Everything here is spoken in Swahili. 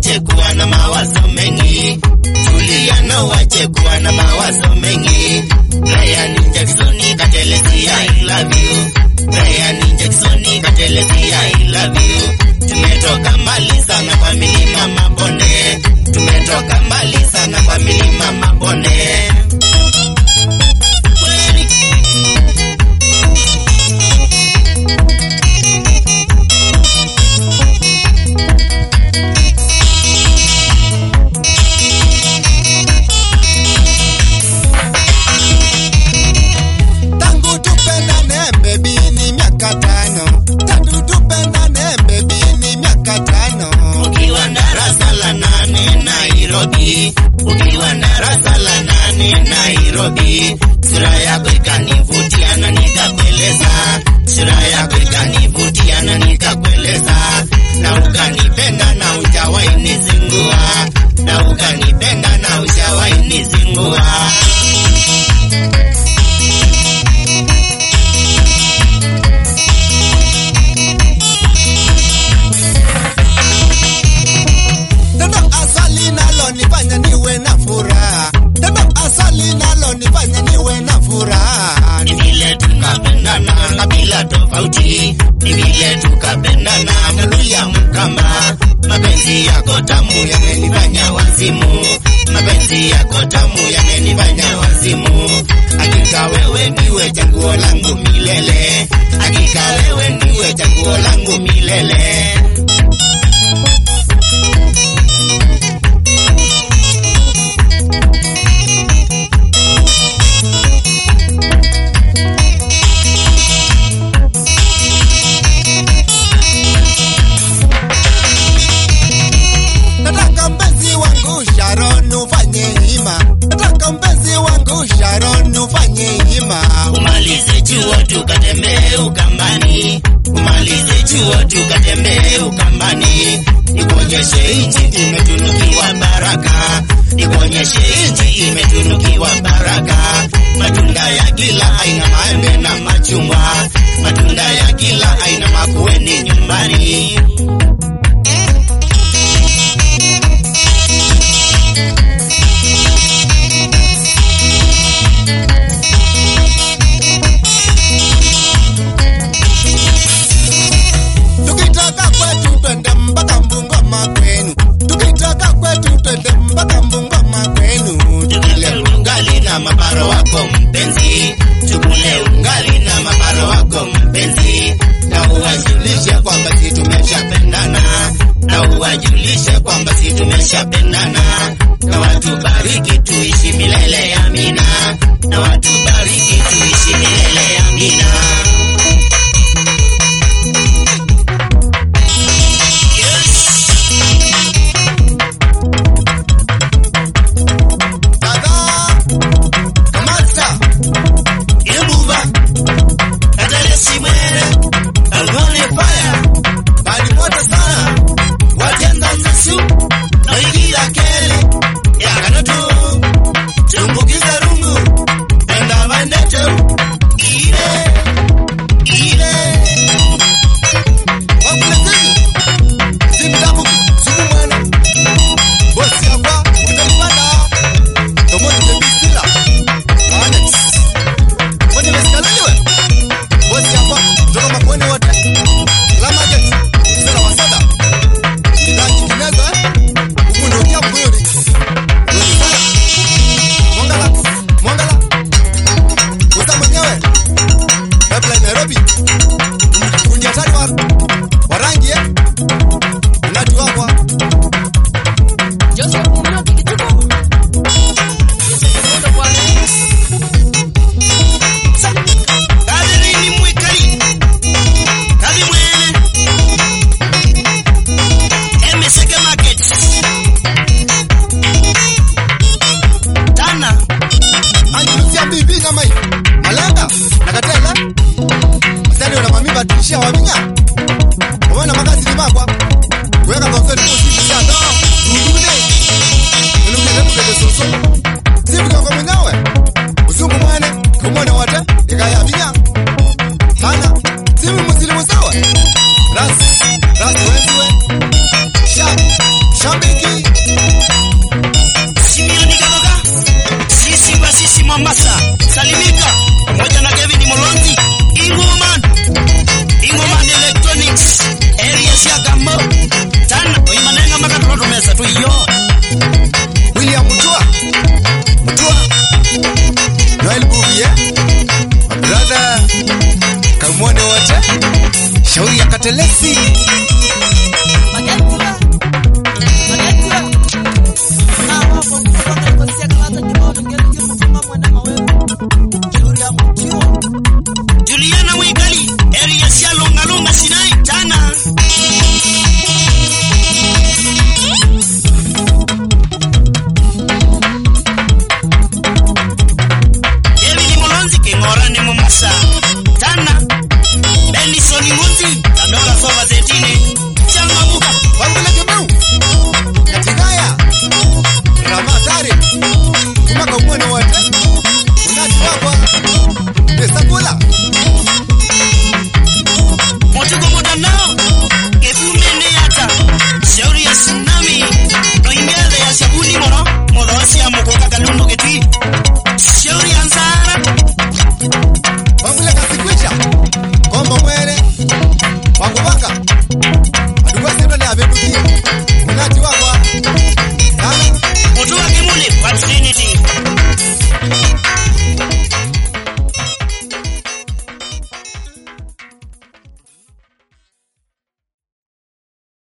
uache kuwa na mawazo mengi, tulia na uache kuwa na mawazo mengi. Brian Jackson katelezia I love you. Brian Jackson katelezia I love you. Tumetoka mbali sana kwa milima mabonde, tumetoka mbali sana kwa milima mabonde. Kweli. Tangu tupendane baby ni miaka tano. Tangu tupendane baby ni miaka tano. Ukiwa darasa la nane Nairobi, ukiwa darasa la nane Nairobi, sura yako ikanivutia na nikakueleza, sura yako ikanivutia na nikakueleza, na ukanipenda na ujawahi nizingua, na ukanipenda na ujawahi nizingua. Tendo asali nalo nifanya niwe na furaha. Tendo asali nalo nifanya niwe na furaha. ni vile tukapendana kabila tofauti, ni vile tukapendana Mluya Mkamba. Mapenzi yako tamu yamenifanya wazimu, mapenzi yako tamu yamenifanya wazimu. Hakika wewe ndiwe chaguo langu milele, hakika wewe ndiwe chaguo langu milele. Nataka mpenzi wangu Sharon ufanye hima. Nataka mpenzi wangu Sharon ufanye hima. Umalize chuo tukatembee Ukambani, umalize chuo tukatembee Ukambani, nikuonyeshe nchi imetunukiwa baraka, nikuonyeshe nchi imetunukiwa baraka, matunda ya kila aina, maembe na machungwa, matunda ya kila aina, makueni nyumbani. Tukitoka kwetu twende mpaka Mbungoma kwenu. Tukitoka kwetu twende mpaka Mbungoma kwenu. Tukule ungali na maparo wako mpenzi, tukule ungali na maparo wako mpenzi, na uwajulishe kwamba si tumeshapendana, na uwajulishe kwamba si tumeshapendana, na watu bariki tuishi milele amina, na watu bariki tuishi